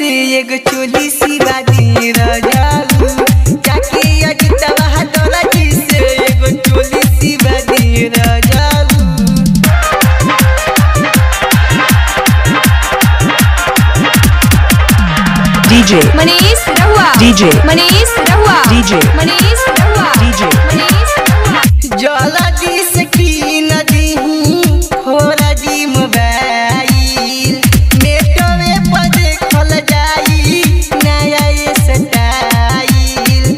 से एगो चोली सिवा दी राजाऊ जाके अजितवा तोरा जी से एगो चोली सिवा दी राजाऊ DJ, मनीष रहुआ DJ, मनीष रहुआ DJ, मनीष रहुआ DJ. मनीष रहुआ जलदी से की नदी खोरा जी मोबाइल नेटवे पर देखल जाई नया ये स्टाइल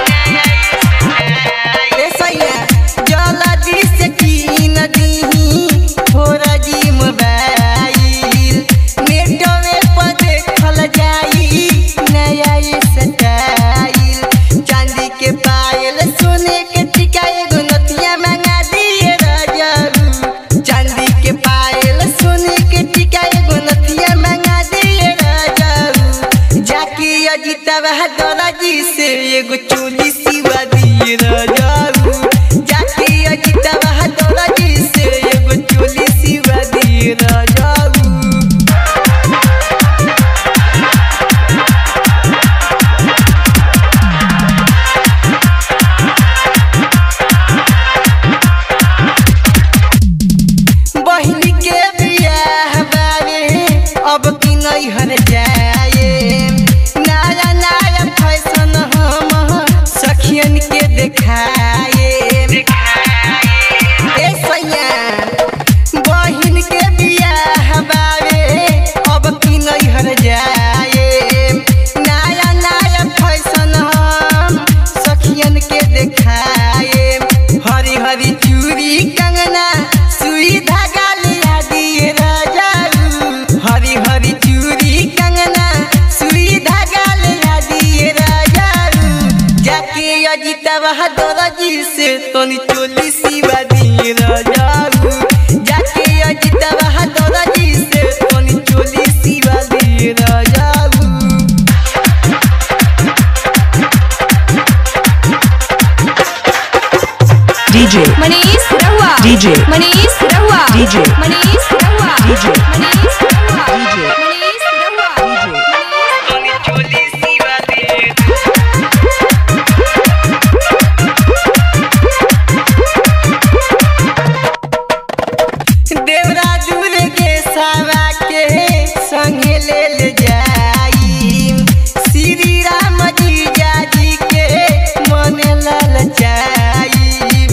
ए सैया जलदी से की नदी खोरा जी मोबाइल नेटवे पर देखल जाई नया ये स्टाइल चांदी के पायल सोने के टीका एगो नथिया मंगा दिए राजारू चांदी के पायल सोने के टीका एगो नथिया मंगा दिए राजारू जाके अजिता बहादुर जी से एगो चोली सिवा दिए राजारू जाके अजिता बहादुर जी से एगो चोली सिवा दिए राजारू बहिनी के बियाह बारे अब की नहीं हर जाए नया नया फैशन हम सखियन के देखाए ए सैया बहिन के बियाह बारे अब की नहीं हर जाए नया नया फैशन हम सखियन के देखाए हरी हरी चूड़ी कंगना सुई धागा लिया दिए राजाऊ हरी हरी चूड़ी कंगना सुई धागा लिया दिए राजाऊ जाके अजिता बहादुर जी से तोनी चोली सिवा दिए राजाऊ जाके अजिता बहादुर जी से तोनी चोली सिवा दिए राजाऊ DJ, मनीष रहुआ DJ, मनीष रहुआ DJ, मनीष रहुआ DJ, मनीष रहुआ DJ, मनीष रहुआ DJ. तोनी चोली सिवा दिए देवराजुर के सावा के संगे ले ले जाई श्री राम जी जाजी के मन ललचाई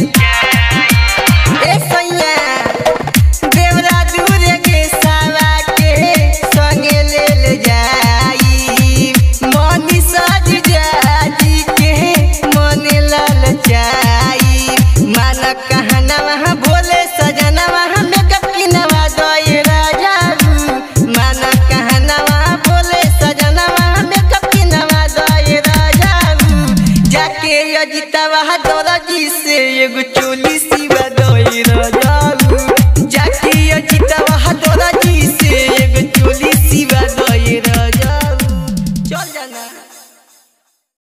ए सैया देवराजुर के सावा के संगे ले ले जाई मनी सज जाजी के मन ललचाई मान कहनवा भोले सजनवा मेकअप किनवा दए राजारू मान कहनवा भोले सजनवा मेकअप किनवा दए राजारू जाके अजितवा दौरा जी से एगो चोली सिवा दए राजारू जाके अजितवा दौरा जी से एगो चोली सिवा दए